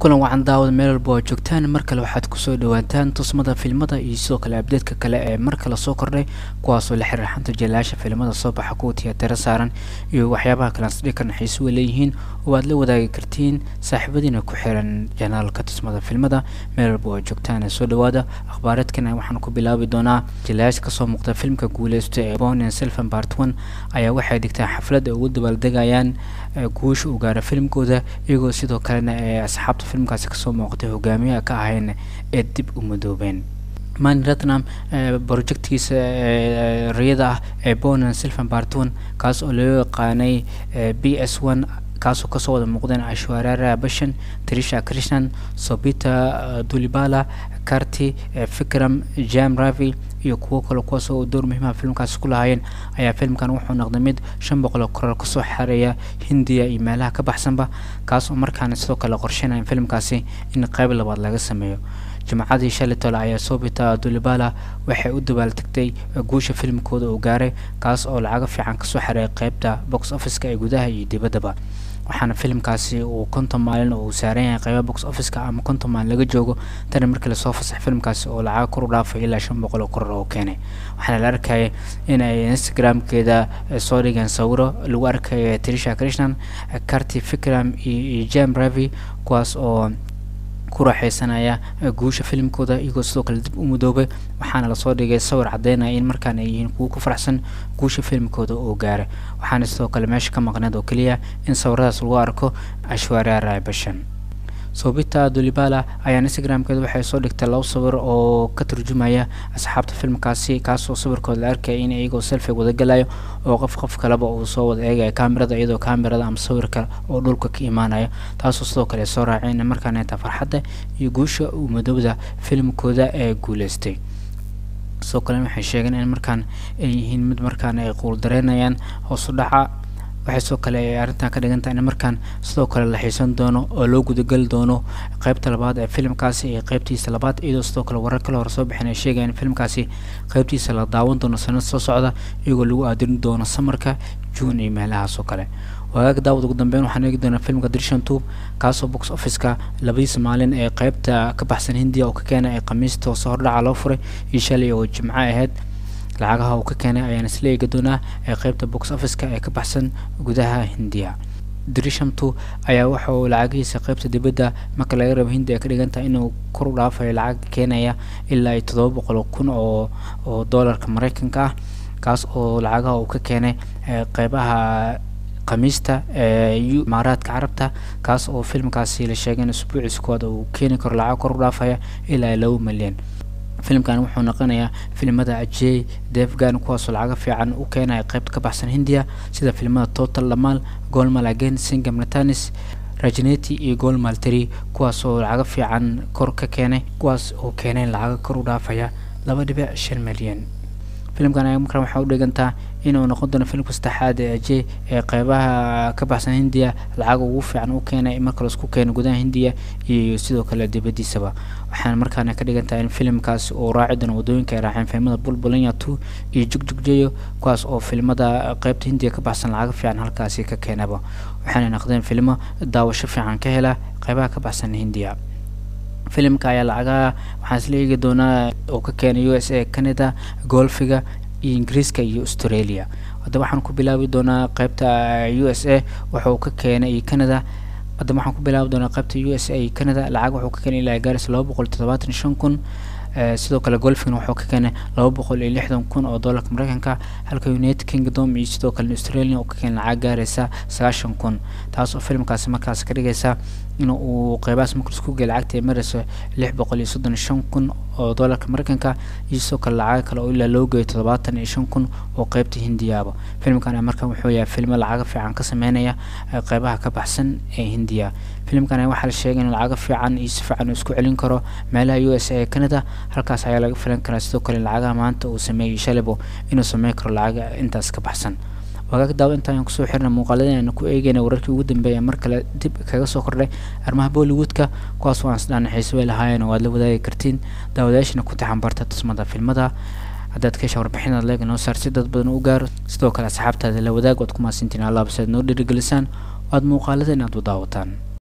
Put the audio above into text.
kulan wacan daawada meel walba oo joogtaan mar kale waxaad kusoo dhawaataan tusmada filmada iyo sidoo kale abdeedka kale ee mar kale soo kordhay kuwaasoo la xiriir xanta jalaasha filimada soo baxa kuwa tiyaatara saaran iyo waxyaabaha kalansdhikan xiisuwa leeyihiin oo aad la wadaagi kartiin saaxiibadiina ku xiran janaalka tusmada filmada meel walba oo joogtaan soo dhawaada akhbaareedkan waxaan ku bilaabi doonaa jalaash kasoo muuqda filmka guuleysta ee bonen selfan bart one ayaa waxay dhigtaan xaflad ay ugu dabaaldegayaan guusha uu gaara filimkooda iyagoo sidoo kalena ee asxaabta filmkaasi kasoo muuqatay hogaamiyaha ka ahayn ee dib u madoobeen mani ratnam projectkiisa riyada ah ee bonan silvan barton kaas oo loo yaqaanay b s one kaasoo kasoo wada muuqdeen ashwarara bashan trisha krishnan sobita dulibala karti fikram jam ravi iyo kuwo kale kuwaas oo door muhiimaha filmkaasi ku lahaayeen ayaa filmkan wuxuu noqday mid shan boqol koror kasoo xareeya hindiya iyo meelaha ka baxsanba kaas oo markaana sidoo kale qorsheynaya filmkaasi in qayb labaad laga sameeyo jimcadii shalay tole ayaa sobita dulibala waxay u dabaaltegtay guusha filimkooda uu gaaray kaas oo lacago fiican kasoo xareeyay qeybta box officeka ee gudaha iyo dibaddaba waxaana filimkaasi uu konton maalin uu saaran yahay qeyba box officeka ama konton maalin laga joogo tani markii lasoo fasax filimkaasi oo lacago kor u dhaafay ilaa shan boqol oo koror oo keenay waxaana la arkayay in ay instagramkeeda soo dhigeen sawiro lagu arkaya trisha krishnan karti fikram iyo jam ravi kuwaas oo ku raaxeysanaya guusha filimkooda iyagoo sidoo kale dib u mudoobay waxaana lasoo dhigay sawir caddeynaya in markaan ay yihiin kuwo ku faraxsan guusha filimkooda oo gaaray waxaana sidoo kale meesha ka maqneed oo keliya in sawiradaas lagu arko ashwarara bashan sobita dulibala ayaa instagramkeeda waxay soo dhigtay laba sawir oo ka turjumaya asxaabta filmkaasi kaasoo sawirkooda la arkaya in iyagoo selfi wadagalayo oo qof qof kaleba uu soo wada eegaya kamerada iyadoo kamerada ama sawirka oo dhulka ka imaanayo taasoo sidoo kale soo raaceen markaana inta farxadda iyo guusha uu madowda filimkooda ee guuleystay sidoo kale waxay sheegeen in markaan ay yihiin mid markaan ay quuldareynayaan hoos u dhaca waxay sidoo kale ay arrintan ka dhigan tahay in markaan sidoo kale la xiisan doono oo loo gudageli doono qeybta labaad ee filimkaasi iyo qeybtiisa labaad iyadoo sidoo kale warar kale hore soo bixin ay sheegayaan in filimkaasi qeybtiisa la daawan doono sanad soo socda iyagoo lagu aadirin doono samarka juun iyo meelahaas oo kale wagaag daawad ugu dambeyn waxaan eegi doonaa filmka dirshan tube kaasoo box officeka labadiisa maalin ee qeybta ka baxsan hindiya oo ka keenay ee khamiista hoose hordhaca loo furay iyo shalay oo jimco ahayd lacagaha uu ka keenay ayaan isla eegi doonaa ee qeybta box officeka ee ka baxsan gudaha hindiya drishamtu ayaa waxa uu lacagihiisa qeybta dibadda marka laga rabo hindi ay ka dhigan tahay inuu kor u dhaafayo lacag keenaya ilaa iyo toddoba boqol kun oo oo doolarka mareykanka ah kaas oo lacagaha uu ka keenay qeybaha khamiista ee imaaraadka carabta kaas oo filmkaasi la sheegay in usbuuciisa koowaad uu keeni karo lacag kor u dhaafaya ilaa laba milyan filimkan wuxuu noqonayaa filimada ajey devgan kuwaasoo lacaga fiican u keenaya qeybta ka baxsan hindiya sida filimada total dhamal golmal again singam natanis rajneti iyo golmal teri kuwaasoo lacaga fiican kor ka keenay kuwaas oo keeneen lacaga kor u dhaafaya laba dhibic shan milyan filimkan ayaa markan waxaa u dhigantaa inuu noqon doono filimka saddexaad ee aje ee qeybaha ka baxsan hindiya lacag ugu fiican u keenay marka laisku keeno gudaha hindiya iyo sidoo kale dibadiisaba waxaana markaana ka dhigan tahay in filimkaasi uu raaci doono waddooyinka ay raaceen filimada bulbulanya two iyo jugjugjeyo kuwaas oo filimada qeybta hindiya ka baxsan lacag fiican halkaasi ka keenaba waxaana noqdeen filimo daawasho fiican ka hela qeybaha ka baxsan hindiya filimka ayaa lacagaha waxaan isla eegi doonaa oo ka keenay u s a canada golfiga iyo ingiriiska iyo australia haddaba waxaan ku bilaabi doonaa qeybta u s a waxa uu ka keenay iyo canada haddaba waxaan ku bilaabi doonaa qeybta u s a iyo canada lacag wuxuu ka keenay ilaa gaaris laba boqol toddobaatan shan kun sidoo kale golfigna wuxuu ka keenay laba boqol iyo lixdan kun oo doolarka mareykanka halka united kingdom iyo sidoo kale australia uu ka keenay lacag gaaraysa sagaashan kun taas oo filimkaasi markaas ka dhigaysa in uu qeybahaas marka isku geey lacagta ay marayso lix boqol iyo soddon shan kun oo doolarka mareykanka iyo sidoo kale lacaga kale oo ilaa loo geeyo toddobaatan iyo shan kun oo qeybta hindiyaaba filimkan markan wuxuu yahay filmo lacaga fiican ka sameynaya qeybaha ka baxsan ee hindiya filimkan waxaa la sheegay in lacaga fiican iyo si fiican uu isku celin karo meelaha u s a ee canada halkaas ayaa laga filan karaa sidoo kale lacagaha maanta uu sameeyey shalabo inuu sameyn karo lacaga intaas ka baxsan wagaag daawo intaan kusoo xirna muuqaaladeen aanu ku eegayna wararkii ugu dambeeya mar kale dib kaga soo kordhay arrimaha bollywoodka kuwaas oo aan isdhaana xiise way lahaayeen oo aad la wadaagi kartiin daawadayaashana ku taxanbarta tusmada filmada haddaad ka hesha warbixinaad leega noo saar si dad badan u gaaro sidoo kale asxaabtaada la wadaag waad ku maasintiin allaaba si aad noo dhiirigelisaan oo aad muuqaaladeen aad u daawataan